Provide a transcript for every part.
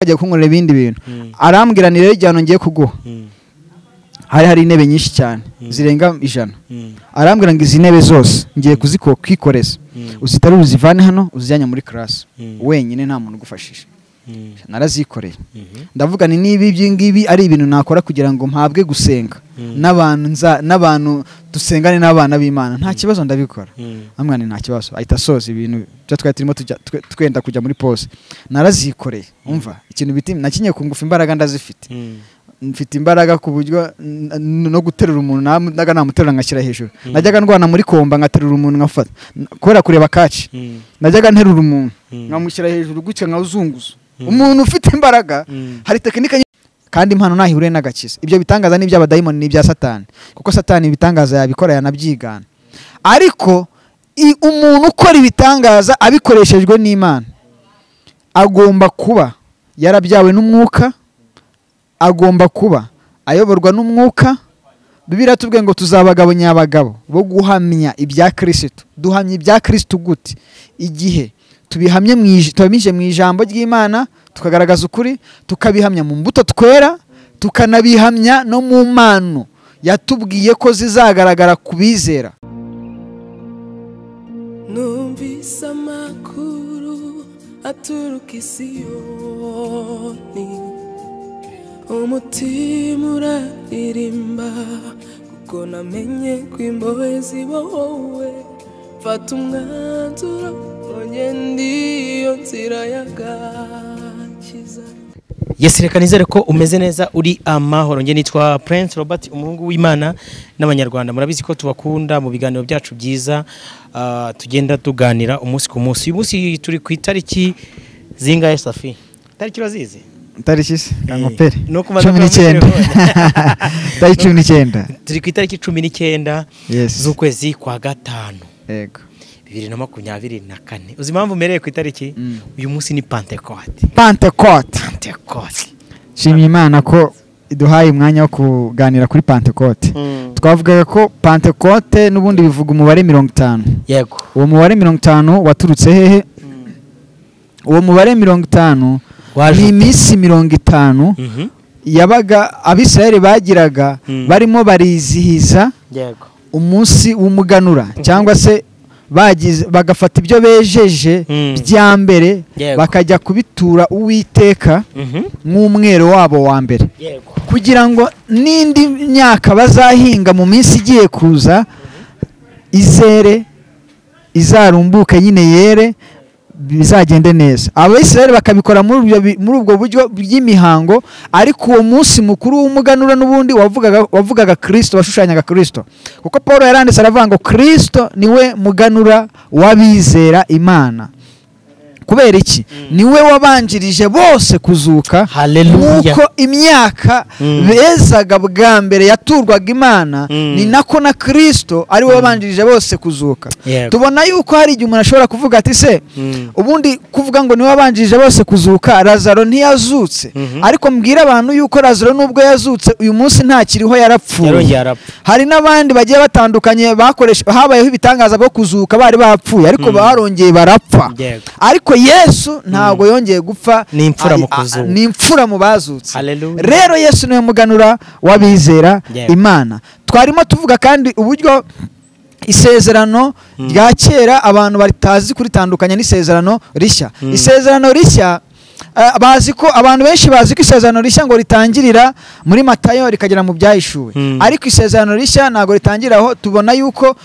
kujya kunkorera ibindi bintu arambwira ni rero igihano ngiye kuguha hari hari intebe nyinshi cyane zirenga ijana arambwira ngo izi ntebe zose ngiye kwikoreza uzitari uzivane hano uzijyanye muri karasi wenyine nta muntu ugufashije narazikoreye ndavuga ni niba ibyo ngibi ari ibintu nakora kugira ngo mpabwe gusenga n'abantu nza n'abantu dusengane n'abana b'imana nta kibazo ndabikora amwana nta kibazo ahita asoza ibintu byo twari turimo twenda kujya muri pose narazikoreye umva ikintu bita nakinye ku ngufu imbaraga ndazifite mfite imbaraga ku buryo no guterura umuntu naga namuterura ngashyira hejuru najyaga ndwana muri komba nkaterura umuntu nkafata kubera kureba kaci najyaga nterura umuntu nkamushyira hejuru gutya nkazunguza umuntu ufite imbaraga hari tekinike kandi impano ntahihuriye n'agakiza ibyo bitangaza ni iby'abadayimoni n'ibya satani kuko satani ibitangaza yabikora yanabyigana ariko umuntu ukora ibitangaza abikoreshejwe n'imana agomba kuba yarabyawe n'umwuka agomba kuba ayoborwa n'umwuka bibiri tubwiye ngo tuzabagabo nyabagabo bo guhamya ibya kirisitu duhamya ibya kirisitu gute igihe tubihamye mu ijambo ry'imana tukagaragaza ukuri tukabihamya mu mbuto twera tukanabihamya no mu mpano yatubwiye ko zizagaragara ku bizera numvise amakuru aturuka isi yoni umutima uraririmba kuko namenye ko imbohe ziba wowe mfata umwanzuro ugenda iyo nzira y'agakiza yesi reka nizere ko umeze neza uri amahoro nge nitwa Prince Robert umuhungu w'Imana n'abanyarwanda murabizi ko tubakunda mu biganiro byacu byiza ah, tugenda tuganira umunsi ku munsi uyu munsi turi ku itariki zingahe Safi itariki urazizi tariki se kango Eh, pere no kubanza cumi n'icyenda tariki cumi n'icyenda turi ku itariki cumi n'icyenda yesi z'ukwezi kwa gatanu yego bibiri na makumyabiri na kane uzi impamvu umereye ku itariki Mm. uyu munsi ni pantekote pantekote pantekote nshimye imana ko iduhaye umwanya wo kuganira kuri pantekote twavugaga ko pantekote n'ubundi bivuga umubare mirongo itanu yego uwo mubare mirongo itanu waturutse hehe uwo mubare mirongo itanu waje ni iminsi mirongo itanu Mhm. yabaga abisirayeli bagiraga Mm. barimo barizihiza yego umunsi w'umuganura cyangwa se bagize bagafata ibyo bejeje Mm. bya mbere Yego. bakajya kubitura uwiteka Mhm. nk'umwero wabo wa mbere yego kugira ngo n'indi myaka bazahinga mu minsi igiye kuza izere izarumbuke nyine yere bizagende neza abayisiraheli bakabikora muri ubwo bi- muri ubwo buryo bw'imihango ariko uwo munsi mukuru w'umuganura n'ubundi wavugaga wavugaga kirisito washushanyaga kirisito kuko paul yaranditse aravuga ngo kirisito niwe muganura w'abizera imana kubera iki niwe wabanjirije bose kuzuka Hallelujah. nk'uko imyaka Mm. bezaga bwa mbere yaturwaga imana Mm. ni nako na kirisito ari we wabanjirije bose kuzuka Yego. tubona yuko hari igihe umuntu ashobora kuvuga ati se Mm. ubundi kuvuga ngo niwe wabanjirije bose kuzuka razaro ntiyazutse Mhm. ariko mbwira abantu yuko razaro nubwo yazutse uyu munsi ntakiriho yarapfuye yarongeye arapfa hari n'abandi bagiye batandukanye bakoresha habayeho ibitangaza byo kuzuka bari bapfuye ariko barongeye barapfa yego ariko yesu ntabwo yongeye gupfa Ni imfura mu a- a- kuzuka. ni imfura mu bazutse Hallelujah. rero yesu niwe muganura w'abizera Yego. imana twarimo tuvuga kandi uburyo isezerano rya kera abantu batazi kuritandukanya n'isezerano rishya isezerano rishya eh, bazi ko abantu benshi bazi ko isezerano rishya ngo ritangirira muri matayo rikagera mu byahishuwe Mm. ariko isezerano rishya ntabwo ritangira aho tubona yuko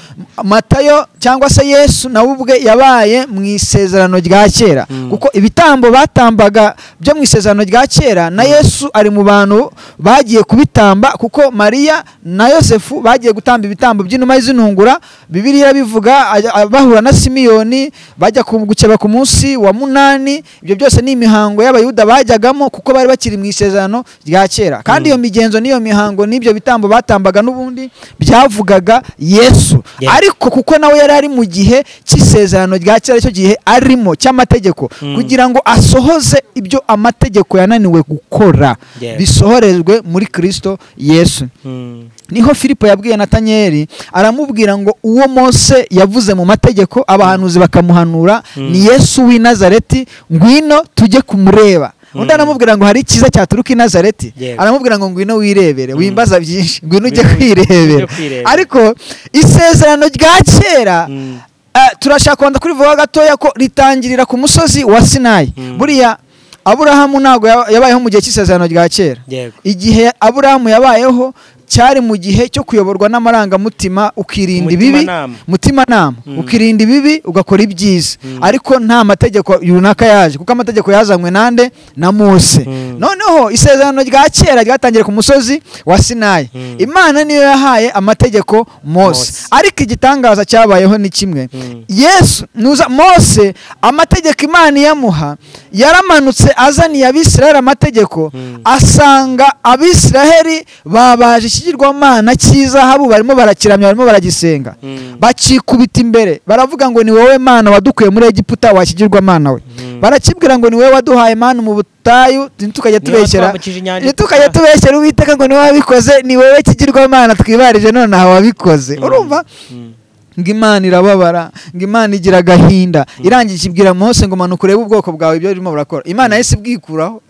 matayo cyangwa se yesu nawe ubwe yabaye mu isezerano rya kera kuko ibitambo batambaga byo mu isezerano rya kera na yesu ari mu bantu bagiye kubitamba kuko mariya na yosefu bagiye gutamba ibitambo by'inuma z'intungura bibiliya bivuga ajya- a- bahura na simiyoni bajya ku- gukeba ku munsi wa munani ibyo byose ni imihango y'abayuda bajyagamo kuko bari bakiri mu isezerano rya kera kandi iyo migenzo n'iyo mihango n'ibyo bitambo batambaga n'ubundi byavugaga yesu Yeah. ariko kuko nawe yari ari mu gihe cy'isezerano rya kera cyo gihe arimo cy'amategeko kugira ngo asohoze ibyo amategeko yananiwe gukora Yeah. bisohorezwe muri kirisito yesu Mm. niho filipo yabwiye natanyeri aramubwira ngo uwo mose yavuze mu mategeko abahanuzi bakamuhanura ni yesu w'i nazareti ngwino tujye kumureba undi aramubwira ngo hari icyiza cyaturuka i nazareti Yego. aramubwira ngo ngwino wirebere wimbaza byinshi ngwino ujye Ngwino- kwirebera ujye kwirebera. ariko isezerano rya kera Mm. eh, turashaka kwanda kurivuga gatoya ko ritangirira ku musozi wa sinayi Mm. buriya aburahamu ntabwo yaba- yabayeho mu gihe cy'isezerano rya kera Yego. igihe aburahamu yabayeho cyari mu gihe cyo kuyoborwa n'amarangamutima ukirinda ibibi Umutimanama. mutimanama Mm. ukirinda ibibi ugakora ibyiza Mm. ariko nta mategeko runaka yaje kuko amategeko yazanywe nande na mose Mm. noneho isezerano rya kera ryatangiye ku musozi wa sinayi Mm. imana niyo yahaye amategeko mose Mose. ariko igitangaza cyabayeho ni kimwe Mm. yesu nuza mose amategeko imana iyamuha yaramanutse azaniye abisiraheli amategeko Mm. asanga abisiraheli babaje ikigirwamana cy'izahabu barimo barakiramya barimo baragisenga Mm. bakikubita imbere baravuga ngo ni wowe mana wadukuye muri egiputa wakigirwamana we Mm. barakibwira ngo ni wowe waduhaye mana mu butayu ntitukajya Ni wowe tubeshyera twambukije inyanja ntitukajya itara. tubeshyera uwiteka ngo ni wowe wabikoze ni wowe kigirwamana twibarije nonaha wabikoze urumva Mm. ngo imana irababara ngo imana igira agahinda irangiye ikibwira mose ngo manuka urebe ubwoko bwawe ibyo urimo burakora imana yahise ibwikuraho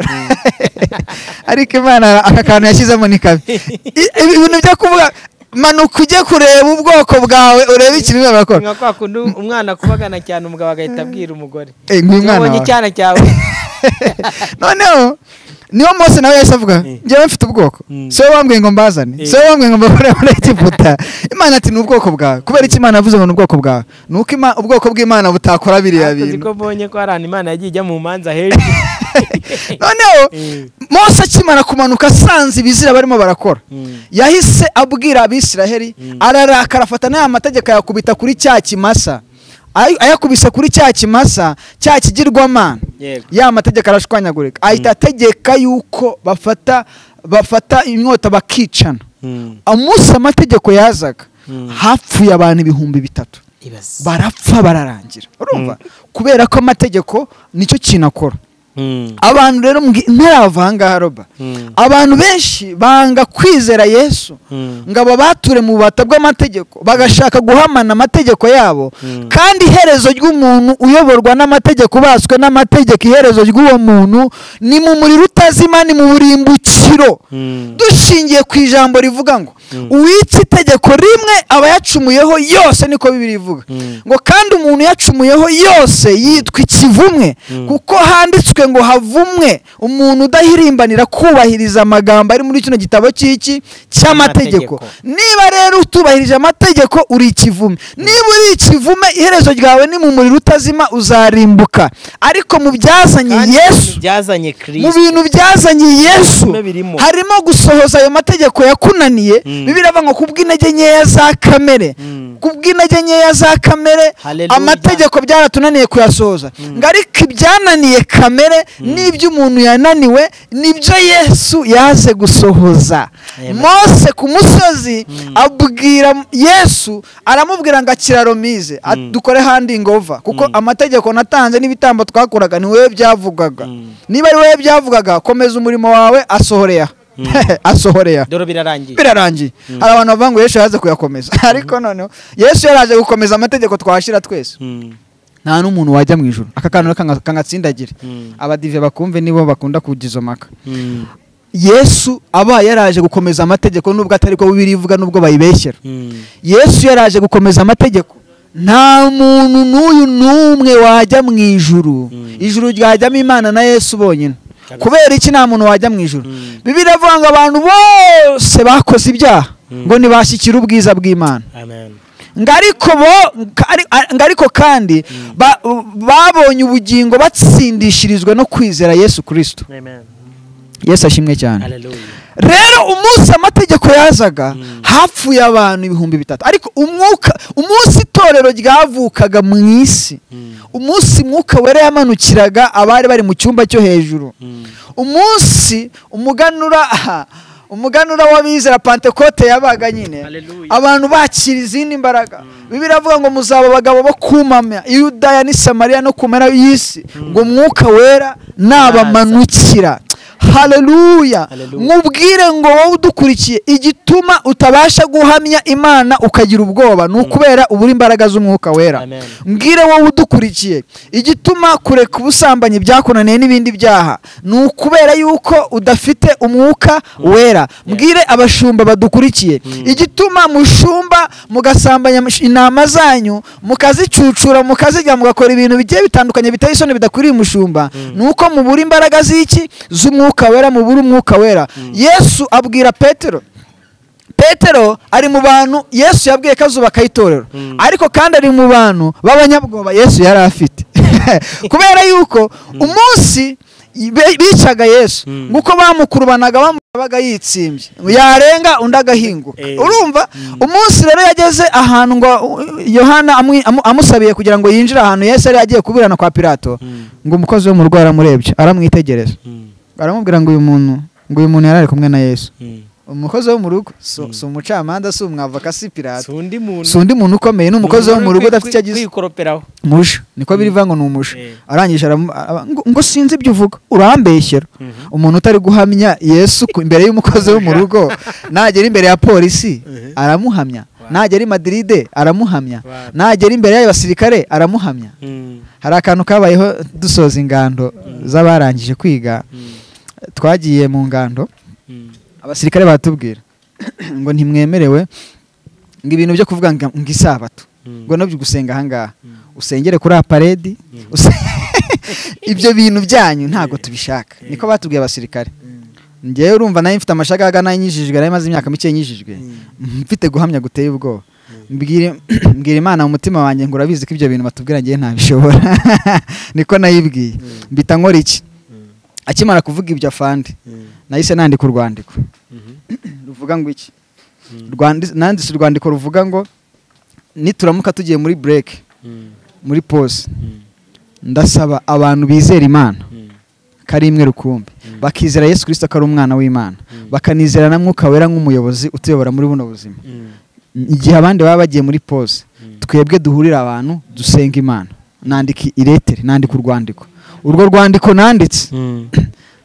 ariko imana aka kantu yashyizemo ni kabi I- ibi bintu byo kuvuga manuka ujye kureba ubwoko bwawe urebe ikintu urimo burakora nka kwa kundi umwana akubagana cyane umugabo agahita abwira umugore Eh, ngo uyu mwana ubonye wawe. icyana cyawe noneho niyo mose nawe yahise avuga njyewe mfite ubwoko Mm. si wowe wambwiye ngo mbazane si wowe wambwiye ngo mbakure muri egiputa imana ati ni ubwoko bwawe kubera icyo imana yavuze ngo ni ubwoko bwawe ni uko ima- ubwoko bw'imana butakora biriya akoze bintu ko mbonye ko hari ahantu imana yagiye ijya mu manza hejuru noneho Mm. mose akimara kumanuka asanze ibizira barimo barakora Mm. yahise abwira abisiraheli ararakara afata n'aya mategeko ayakubita kuri cya kimasa Ay- ayakubise kuri cya kimasa cya kigirwamana Yego. ya mategeko arashwanyagurika ahita ategeka yuko bafata bafata inyota bakicana Mm. umunsi amategeko yazaga Mm. hapfuye abantu ibihumbi bitatu Ibaze. barapfa bararangira urumva kubera ko amategeko nicyo kintu akora Mm. abantu rero mbwi- ntarava ahangaha roba Mm. abantu benshi banga kwizera yesu Mm. ngo aba bature mu bubata bw'amategeko bagashaka guhamana amategeko yabo Mm. kandi iherezo ry'umuntu uyoborwa n'amategeko ubaswe n'amategeko iherezo ry'uwo muntu ni mu muriro utazima ni mu burimbukiro Mm. dushingiye ku ijambo rivuga ngo Mm. uwica itegeko rimwe aba yacumuyeho yose niko bibiri ivuga Mm. ngo kandi umuntu yacumuyeho yose yitwa ikivumwe Mm. kuko handitswe ngo havumwe umuntu udahirimbanira kubahiriza amagambo ari muri kino gitabo cy'iki cy'amategeko niba rero utubahirije amategeko uri ikivume niba uri ikivume iherezo ryawe ni mu muriro utazima uzarimbuka ariko mu byazanye Kandi yesu ibintu byazanye mu kirisito bintu byazanye yesu Bimwe birimo. harimo gusohoza ayo mategeko yakunaniye Mm. bibiri avuga ngo kubw'intege nkeya za kamere Mm. kubw'intege nkeya za kamere Hallelujah. amategeko byaratunaniye kuyasohoza ngo ariko ibyananiye kamere n'iby'umuntu yananiwe nibyo yesu yaze gusohoza Amen. mose ku musozi abwira yesu aramubwira ngo akiraromize dukore handingova kuko amategeko natanze n'ibitambo twakuraga ni wowe byavugwaga Mm. niba ari wowe byavugaga komeza umurimo wawe asohoreya asohoreya dore birarangiye birarangiye hari abantu bavuga ngo yesu yaje kuyakomeza ariko noneho yesu yaraje gukomeza amategeko twahashyira twese Mm. nta n'umuntu wajya mu ijoro aka kantu kanga- kangatsindagire Mm. abadive bakumve nibo bakunda kugira izo maka Mm. yesu abaye yaraje gukomeza amategeko nubwo atari ko bibiri ivuga nubwo bayibeshyera Mm. yesu yaraje gukomeza amategeko nta muntu n'uyu n'umwe wajya mu ijuru Mm. ijuru ryajyamo imana na yesu bonyine kubera iki nta muntu wajya mu ijuru Mm. bibiri avuga ngo abantu bose bakoze ibyaha Mm. ngo ntibashyikire ubwiza bw'imana amen ngo ariko bo- ngo ari- ngo ariko kandi ba- babonye ubugingo batsindishirizwa no kwizera yesu kirisito amen yesu ashimwe cyane hallelujah rero umunsi amategeko yazaga Mm. hapfuye abantu ibihumbi bitatu ariko umwuka umunsi itorero ryavukaga mu isi Mm. umunsi mwuka wera yamanukiraga abari bari mu cyumba cyo hejuru Mm. umunsi umuganura aha, umuganura w'abizera pantekote yabaga nyine Hallelujah. abantu bakira izindi mbaraga bibiri avuga ngo muzaba abagabo bo kumamya yudaya n'i samariya no ku mpera y'isi ngo umwuka wera nabamanukira haleluya Hallelujah. mubwire ngo wowe udukurikiye igituma utabasha guhamya imana ukagira ubwoba ni ukubera ubura imbaraga z'umwuka wera Amen. mbwire wowe udukurikiye igituma kureka ubusambanyi byakunaniye n'ibindi byaha ni ukubera yuko udafite umwuka wera mbwire abashumba badukurikiye igituma mushumba mugasambanya mush- intama zanyu mukazicucura mukazirya mugakora ibintu bigiye bitandukanye biteye isoni bidakwiriye umushumba ni uko mubura imbaraga z'iki z'umwuka wera mubura umwuka wera yesu abwira petero petero ari mu bantu yesu yabwiye ko azubaka itorero ariko kandi ari mu bantu b'abanyabwoba yesu yari afite kubera yuko umunsi be- bicaga yesu nguko bamukurubanaga bamubaga yitsimbye yarenga undi agahinguka Eh. urumva umunsi rero yageze ahantu ngo yohana amwi- amu- amusabiye kugira ngo yinjire ahantu yesu yari yagiye kuburana kwa pilato ngo umukozi wo mu rwara amurebye aramwitegereza aramubwira ngo uyu muntu ngo uyu muntu yari ari kumwe na yesu umukozi wo mu rugo si si umucamanza si umwavoka si pirata si undi muntu si undi muntu ukomeye ni umukozi wo mu rugo udafite icyo agize kwikoroperaho musha niko biri bivuga ngo ni umusha Eh. arangije aramu- aba- ngo- ngo sinzi ibyo uvuga urambeshyera umuntu utari guhamya yesu ku- imbere y'umukozi wo mu rugo nagera imbere ya polisi aramuhamya nagera i madiride aramuhamya Wow. nagera imbere y'abasirikare aramuhamya hari akantu kabayeho dusoza ingando z'abarangije kwiga twagiye mu ngando abasirikare batubwira ngo ntimwemerewe ngo ibintu byo kuvuga ngo ngo isabato ngo nabyo gusenga ahangaha usengere kuri aparedi use- ibyo bintu byanyu ntabwo tubishaka niko batubwiye abasirikare ngewe urumva nayo mfite amashagaga nayo nyijijwe nayo maze imyaka mike nyijijwe mfite guhamya guteye ubwoba mbwira mbwira imana mu mutima wanjye ngo urabizi ko ibyo bintu batubwira ngewe ntabishobora niko nayibwiye mbita nkora iki akimara kuvuga ibyo afande nahise nandika urwandiko ruvuga ngo iki Rwandi- nanditse urwandiko ruvuga ngo nituramuka tugiye muri break muri pause ndasaba abantu bizera imana ko ari imwe rukumbi bakizera yesu kirisito ko ari umwana w'imana bakanizera na mwuka wera nk'umuyobozi utuyobora muri buno buzima igihe abandi baba bagiye muri pause twebwe duhurira abantu dusenga imana nandika iretere nandika urwandiko urwo rwandiko nanditse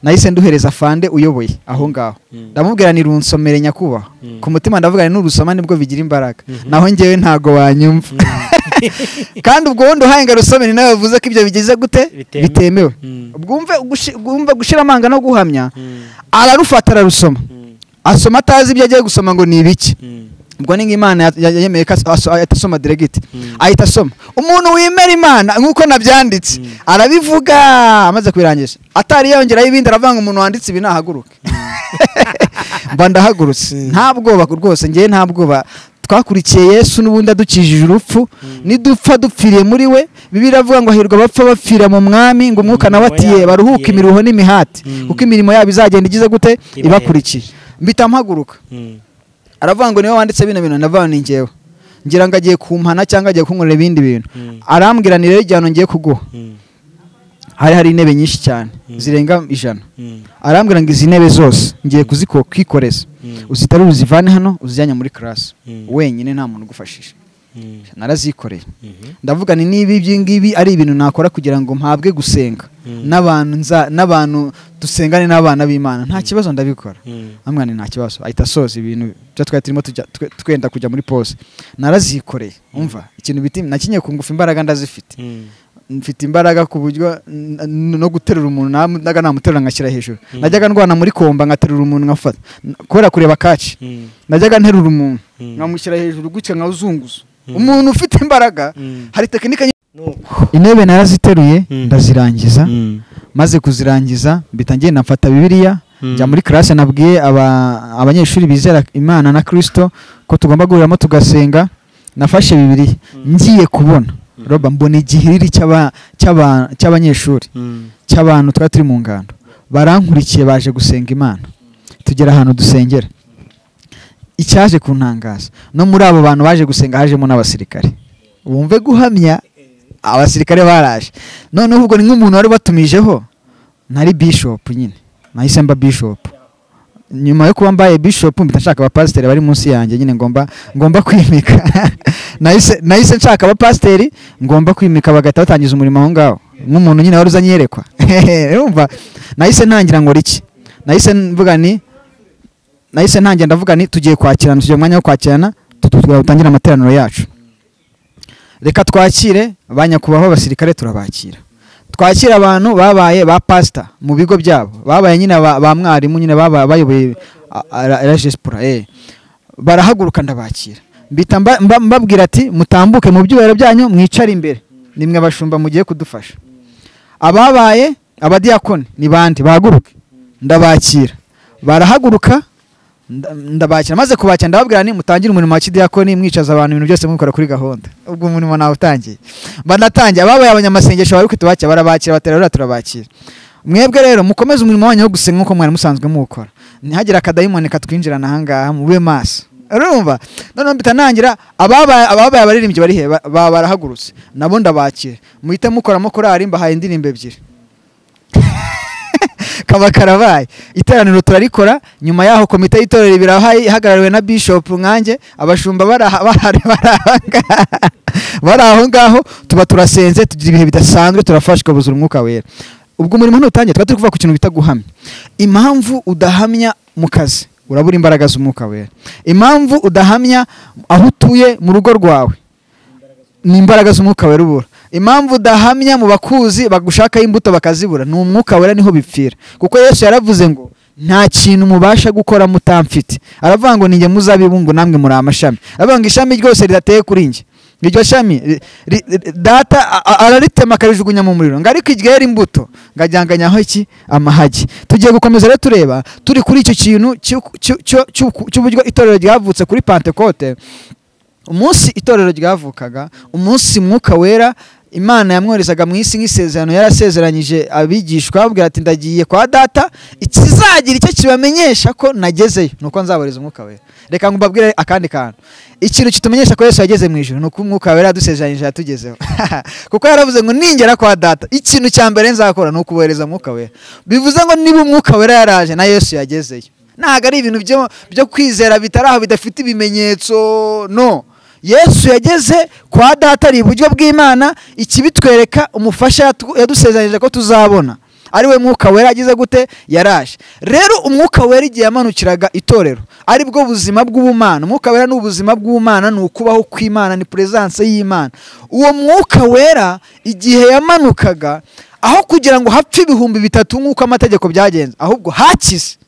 nahise nduhereza fande uyoboye aho ngaho ndamubwira ni runsomere nyakubahwa ku mutima ndavuga ni nurusoma nibwo bigira imbaraga naho ngewe ntago wanyumva kandi ubwo wundi uhaye ngo arusomere nawe yavuze ko ibyo bigize gute Bitemewe. bitemewe Mm. bwumve gushi- bwumve gushira amanga no guhamya ararufata ararusoma asoma atazi ibyo agiye gusoma ngo ni ibiki ubwo ni nk'imana ya- ya- yemeye ko aso- aso- ahita asoma diregiti ahita asoma umuntu wemera imana nk'uko nabyanditse arabivuga amaze kubirangiza atari yongeraho ibindi aravuga ngo umuntu wanditse ibi nahaguruke mba ndahagurutse nta bwoba rwose ngewe nta bwoba twakurikiye yesu n'ubundi adukijije urupfu nidupfa dupfiriye muri we bibiliya avuga ngo hahirwa abapfa bapfira mu mwami ngo umwuka nawe Imirimo atiye yabo baruhuke atiye. imiruho n'imihati Mm. kuko imirimo yabo izagenda igize gute Ibahetse. ibakurikiye mbita mpaguruka aravuga ngo niwe wanditse bino bintu ndavuga ngo ni ngewe ngira ngo agiye kumpana cyangwa agiye kunkorera ibindi bintu Mm. arambwira ni rero igihano ngiye kuguha hari hari intebe nyinshi cyane zirenga ijana arambwira ngo izi ntebe zose ngiye kuziko- kwikoreza uzitari uzivane hano uzijyanye muri karasi Mm. wenyine nta muntu ugufashije narazikoreye ndavuga ni niba ibyi ngibi ari ibintu nakora kugira ngo mpabwe gusenga n'abantu nza- n'abantu dusengane n'abana b'imana nta kibazo ndabikora hamwe ni nta kibazo ahita asoza ibintu byo twari turimo tujya- twe- twenda kujya muri pose narazikoreye umva ikintu biti nakinye ku ngufu imbaraga ndazifite mfite imbaraga ku buryo n- n- no guterura umuntu nam- naga namuterura ngashyira hejuru najyaga ndwana muri komba ngaterura umuntu nkafata N- kubera kureba kaci najyaga nterura umuntu nkamushyira hejuru gutya nkawuzunguza umuntu ufite imbaraga hari tekinike nyinshi- intebe naraziteruye Mm. ndazirangiza maze kuzirangiza mpita ngenda mfata bibiliya njya muri karasi nabwiye aba- abanyeshuri bizera imana na kirisito ko tugomba guhuriramo tugasenga nafashe bibiliya ngiye kubona roba mbona igihiriri cy'aba- cy'aba- cy'abanyeshuri cy'abantu twari turi mu ngando barankurikiye baje gusenga imana tugera ahantu dusengera icyaje kuntangaza no muri abo bantu baje gusenga hajemo n'abasirikare wumve guhamya abasirikare baraje noneho ubwo ni nk'umuntu wari watumijeho nari bishopu nyine nahise mba bishopu nyuma yo kuba mbaye bishopu mpita nshaka abapasiteri bari munsi yanjye nyine ngomba ngomba kwimika nahise nahise nshaka abapasiteri ngomba kwimika bagahita batangiza umurimo aho ngaho nk'umuntu nyine wari uzanyerekwa urumva nahise ntangira ngo iki nahise mvuga ni nahise ntangira ndavuga ni tugiye kwakirana tugiye mu mwanya wo kwakirana tutubwira dutangire amateraniro yacu reka twakire ba nyakubahwa abasirikare turabakira twakira abantu babaye ba pasita mu bigo byabo babaye nyine ba ba mwarimu nyine babaye bayoboye rajesipura barahaguruka ndabakira mbita mba- mba- mbabwira ati mutambuke mu byubahiro byanyu mwicare imbere nimwe abashumba mugiye kudufasha ababaye abadiyakoni ni bande bahaguruke ndabakira barahaguruka nda- ndabakira maze kubakira ndababwira ni mutangire umurimo wa kidiyakoni mwicaza abantu ibintu byose mubikora kuri gahunda ubwo umurimo nawe utangiye banatangiye ababaye abanyamasengesho bari kutubakira barabakira baterura turabakira mwebwe rero mukomeze umurimo wanyu wo gusenga nk'uko mwari musanzwe muwukora ntihagire akadayimoni katwinjirana ahangaha mube maso urumva noneho mpita nangira ababaye ababaye abaririmbyi bari he Ba- ba- barahagurutse nabo ndabakira muhite mukoramo korari mbahaye indirimbo ebyiri kaba karabaye iteraniro turarikora nyuma yaho komite y'itorero ibirahaye ihagarariwe na bishop nkanjye abashumba bari aha- bahari- bari aha ngaha. bari aho ngaho tuba turasenze tugira ibihe bidasanzwe turafasha ukabuzura umwuka wera ubwo umurimo ntutangiye tuba turi kuvuga ku kintu bita guhamya impamvu udahamya mu kazi urabura imbaraga z'umwuka wera impamvu udahamya aho utuye mu rugo rwawe ni imbaraga z'umwuka wera ubura impamvu udahamya mu bakuzi bagushakaho imbuto bakazibura ni umwuka wera niho bipfira kuko yesu yaravuze ngo nta kintu mubasha gukora mutamfite aravuga ngo ninjye muzabibu ngo namwe muri amashami aravuga ngo ishami ryose ridateye kuri njye iryo shami ri- ri- ri- data a- a- araritema akarijugunya mu muriro ngo ariko iryera imbuto ngo ajyanganyaho iki amahagi tugiye gukomeza rero tureba turi kuri icyo kintu cy'uku- cy'u- cy'u- cy'uku- cy'uburyo itorero ryavutse kuri pantekote umunsi itorero ryavukaga umunsi mwuka wera imana yamwoherezaga mu isi nk'isezerano yarasezeranyije abigishwa ababwira ati ndagiye kwa data ikizagira icyo kibamenyesha ko nagezeyo ni uko nzabohereza umwuka wera reka ngo mbabwire akandi kantu ikintu kitumenyesha ko yesu yageze mu ijoro ni uko umwuka wera yadusezeranyije yatugezeho kuko yaravuze ngo ningera kwa data ikintu cya mbere nzakora ni ukubohereza umwuka wera bivuze ngo niba umwuka wera yaraje na yesu yagezeyo ntabwo ari ibintu byo- byo kwizera bitari aho bidafite ibimenyetso no yesu yageze kwa data ari iburyo bw'imana ikibitwereka umufasha yatu- yadusezeranyije ko tuzabona ari we mwuka wera agize gute yaraje rero umwuka wera igihe yamanukiraga itorero ari bwo buzima bw'ubumana umwuka wera ni ubuzima bw'ubumana ni ukubaho kw'imana ni puresanse y'imana uwo mwuka wera igihe yamanukaga aho kugira ngo hapfe ibihumbi bitatu nk'uko amategeko byagenze ahubwo hakize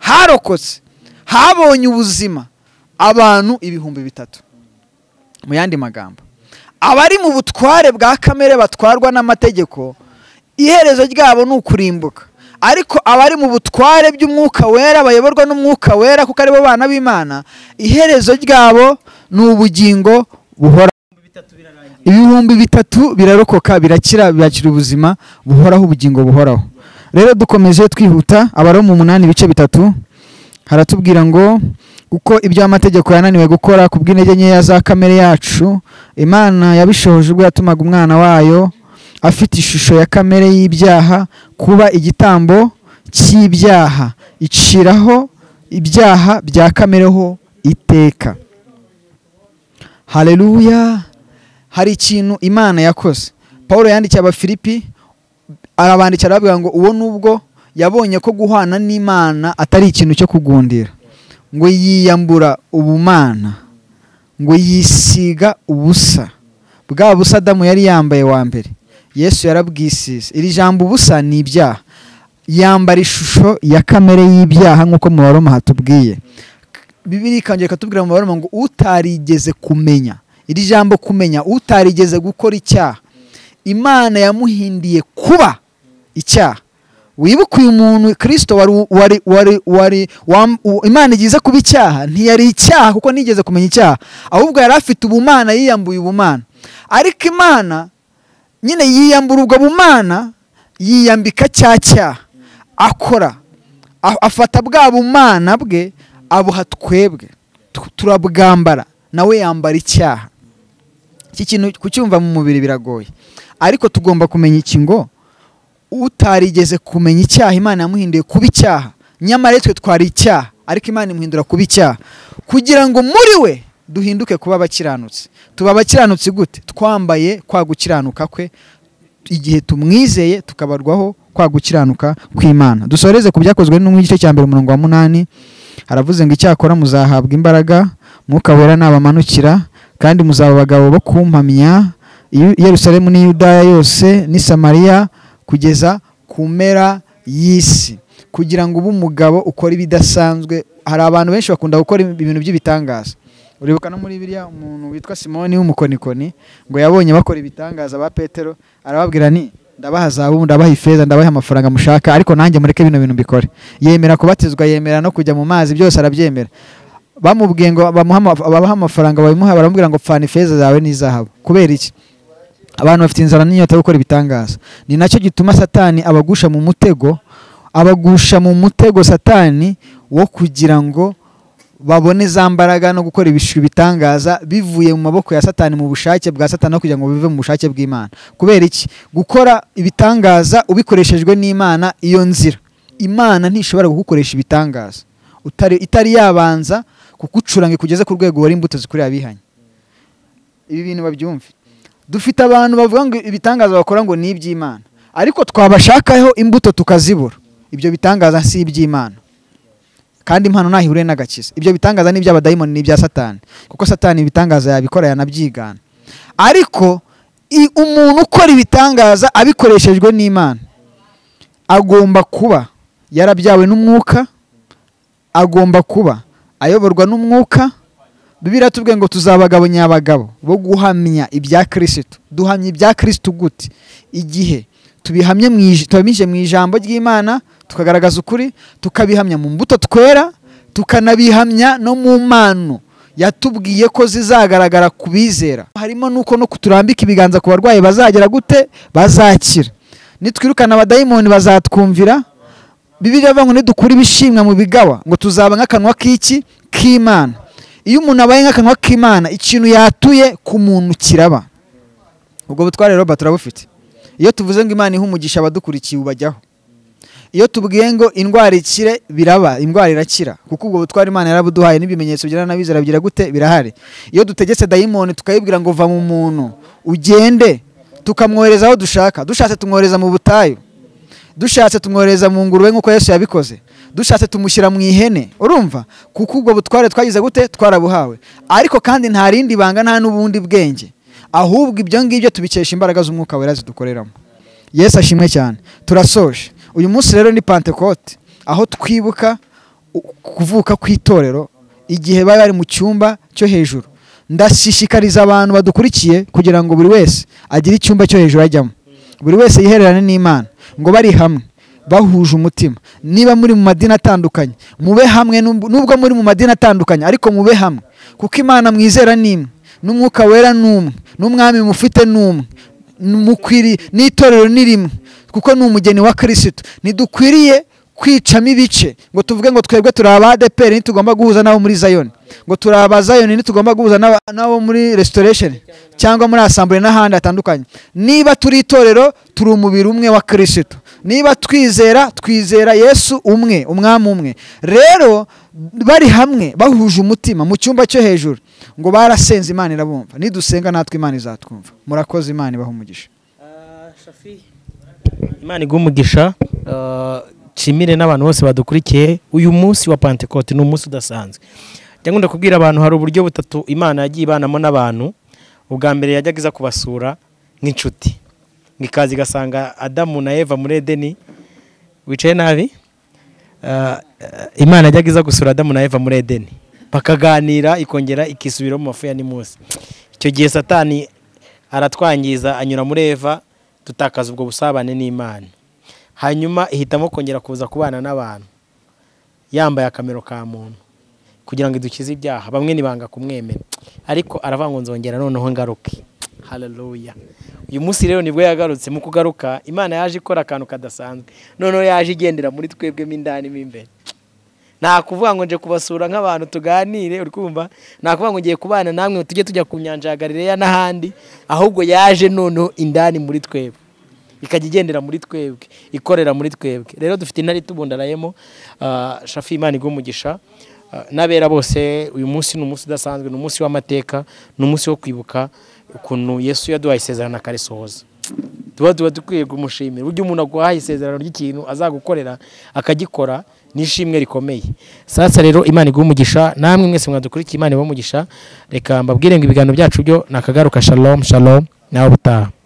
harokotse habonye ubuzima abantu ibihumbi bitatu mu yandi magambo abari mu butware bwa kamere batwarwa n'amategeko iherezo ryabo ni ukurimbuka ariko abari mu butware by'umwuka wera bayoborwa n'umwuka wera kuko aribo bana b'imana iherezo ryabo ni ubugingo buhora ibihumbi bitatu birarokoka birakira birakira ubuzima buhoraho ubugingo buhoraho rero dukomeje twihuta abari mu munani ibice bitatu haratubwira ngo kuko ibyo amategeko yananiwe gukora ku bw'intege nkeya za kamere yacu imana yabishohoje ubwo yatumaga umwana wayo afite ishusho ya kamere y'ibyaha kuba igitambo cy'ibyaha iciraho ibyaha bya kamere ho iteka haleluya hari ikintu imana yakoze paul yandikiye abafilipi arabandikira arababwira ngo uwo nubwo yabonye ko guhana n'imana atari ikintu cyo kugundira ngo yiyambura ubumana ngo yisiga ubusa bwa busa adamu yari yambaye wa mbere yesu yarabwisize iri jambo ubusa ni ibyaha yambara ishusho ya kamere y'ibyaha nk'uko mu baroma hatubwiye bibiri ikongera ikatubwira mu baroma ngo utarigeze kumenya iri jambo kumenya utarigeze gukora icyaha imana yamuhindiye kuba icyaha wibuke uyu muntu kirisito wari wari wari wari wam- u- imana igize kuba icyaha ntiyari icyaha kuko ntigeze kumenya icyaha ahubwo yari afite ubumana yiyambuye ubumana ariko imana nyine yiyambura ubwo bumana yiyambika cya cyaha akora a- afata bwa bumana bwe abuha twebwe Tu- turabwambara nawe yambara icyaha iki kintu kucyumva mu mubiri biragoye ariko tugomba kumenya iki ngo utarigeze kumenya icyaha imana yamuhinduye kuba icyaha nyamara twe twari icyaha ariko imana imuhindura kuba icyaha kugira ngo muri we duhinduke kuba abakiranutsi tuba abakiranutsi gute twambaye kwa gukiranuka kwe igihe tumwizeye tukabarwaho kwa gukiranuka kw'imana dusoreze ku byakozwe no mu gice cya mbere umurongo wa munani haravuze ngo icyakora muzahabwa imbaraga mwuka wera nabamanukira kandi muzaba abagabo bo kumpamya i Yerusalemu n'i Yudaya yose n'i Samariya kugeza ku mpera y'isi kugira ngo ube umugabo ukora ibidasanzwe hari abantu benshi bakunda gukora ibintu by'ibitangaza uribuka no muri biriya umuntu witwa simoni w'umukonikoni ngo yabonye bakora ibitangaza ba petero arababwira ni ndabaha zahabu ndabaha ifeza ndabaha amafaranga mushaka ariko nanjye mureke bino bintu mbikore yemera kubatizwa yemera no kujya mu mazi byose arabyemera bamubwiye ngo bamuhe ama- ababahe amafaranga babimuha baramubwira ngo pfana ifeza zawe n'izahabu kubera iki abantu bafite inzara n'inyota yo gukora ibitangaza ni nacyo gituma satani abagusha mu mutego abagusha mu mutego satani wo kugira ngo babone za mbaraga no gukora ibishu bitangaza bivuye mu maboko ya satani mu bushake bwa satani no kugira ngo bive mu bushake bw'imana kubera iki gukora ibitangaza ubikoreshejwe n'imana iyo nzira imana ntishobora kugukoresha ibitangaza utari itari yabanza kugucuranga ikugeze ku rwego wari imbuto zikurira abihanye ibi bintu babyumve dufite abantu bavuga ngo ibitangaza bakora ngo ni iby'imana ariko twabashakaho imbuto tukazibura ibyo bitangaza si iby'imana kandi impano ntaho ihuriye n'agakiza ibyo bitangaza ni iby'abadayimoni n'ibya satani kuko satani ibitangaza yabikora yanabyigana ariko i- umuntu ukora ibitangaza abikoreshejwe n'imana agomba kuba yarabyawe n'umwuka agomba kuba ayoborwa n'umwuka bibiri tubwiye ngo tuzabagabo nyabagabo bo guhamya ibya kirisitu duhamya ibya kirisitu gute igihe tubihamye mu ij- tubihamije mu ijambo ry'imana tukagaragaza ukuri tukabihamya mu mbuto twera tukanabihamya no mu mpano yatubwiye ko zizagaragara ku bizera harimo nuko no kuturambika ibiganza ku barwayi bazagera gute bazakira nitwirukana abadayimoni bazatwumvira bibiri avuga ngo nidukura ibishimwa mu bigawa ngo tuzaba nk'akanwa k'iki k'imana iyo umuntu abaye nk'akanwa k'imana ikintu yatuye ku muntu kiraba ubwo butware rero turabufite iyo tuvuze ngo imana iha umugisha abadukurikiye ubajyaho iyo tubwiye ngo indwara ikire biraba indwara irakira kuko ubwo butware imana yarabuduhaye n'ibimenyetso bigira n'abizera bigira gute birahari iyo dutegetse dayimoni tukayibwira ngo va mu muntu ugende tukamwohereza aho dushaka dushatse tumwohereza mu butayu dushatse tumwohereza mu ngurube nk'uko yesu yabikoze dushatse tumushyira mu ihene urumva kuko ubwo butware twagize gute twarabuhawe ariko kandi nta rindi banga nta n'ubundi bwenge ahubwo ibyo ngibyo tubikesha imbaraga z'umwuka wera zidukoreramo yesu ashimwe cyane turasoje uyu munsi rero ni pantekote aho twibuka u- kuvuka kw'itorero igihe bari bari mu cyumba cyo hejuru ndashishikariza abantu badukurikiye kugira ngo buri wese agire icyumba cyo hejuru ajyamo buri wese yihererane n'imana ngo bari hamwe bahuje umutima niba muri mu madini atandukanye mube hamwe nub- nubwo muri mu madini atandukanye ariko mube hamwe kuko imana mwizera ni imwe n'umwuka wera ni umwe n'umwami mufite ni umwe mukwiriye n'itorero ni rimwe kuko ni umugeni wa kirisitu ntidukwiriye kwicamo ibice ngo tuvuge ngo twebwe turi aba adeperi ntitugomba guhuza n'abo muri zayoni ngo turi aba zayoni ntitugomba guhuza n'aba- n'abo muri resitoresheni cyangwa muri asambure n'ahandi hatandukanye niba turi itorero turi umubiri umwe wa kirisitu niba twizera twizera yesu umwe umwami umwe rero bari hamwe bahuje umutima mu cyumba cyo hejuru ngo barasenze imana irabumva nidusenga natwe imana izatwumva murakoze imana ibaha umugisha imana iguha umugisha ah, nshimire n'abantu bose badukurikiye uyu munsi wa pantekote ni umunsi udasanzwe njya nkunda kubwira abantu hari uburyo butatu imana yagiye ibanamo n'abantu ubwa mbere yajyaga iza kubasura nk'inshuti ngo ikaza igasanga adamu na eva muri edeni wicaye nabi Ah, ah, imana yajyaga iza gusura adamu na eva muri edeni bakaganira ikongera ikisubira mu mafu ya nimusi icyo gihe satani aratwangiza anyura muri eva dutakaza ubwo busabane n'imana hanyuma ihitamo kongera kuza kubana n'abantu yambaye akamero ka muntu kugira ngo idukize ibyaha bamwe ntibanga kumwemera ariko aravuga ngo nzongera noneho ngaruke haleluya uyu munsi rero nibwo yagarutse mu kugaruka imana yaje ikora akantu kadasanzwe noneho yaje igendera muri twebwe mo indani mo imbere nta kuvuga ngo nje kubasura nk'abantu tuganire uri kumva nta kuvuga ngo ngiye kubana namwe tujye tujya ku nyanja ya galileya n'ahandi ahubwo yaje noneho indani muri twebwe ikajya igendera muri twebwe ikorera muri twebwe rero dufite intare itubundarayemo ah, shafi imana igumugisha n'abera bose uyu munsi ni umunsi udasanzwe ni umunsi w'amateka ni umunsi wo kwibuka ukuntu yesu yaduhaye isezerano akarisohoza tuba tuba dukwiye kumushimira burya umuntu aguhaye isezerano ry'ikintu azagukorera akagikora n'ishimwe rikomeye sasa rero imana iguha umugisha namwe mwese mwadukurikiye imana ibaha umugisha reka mbabwire ngo ibiganiro byacu byo ni akagaruka shalom shalom nawe ubutaha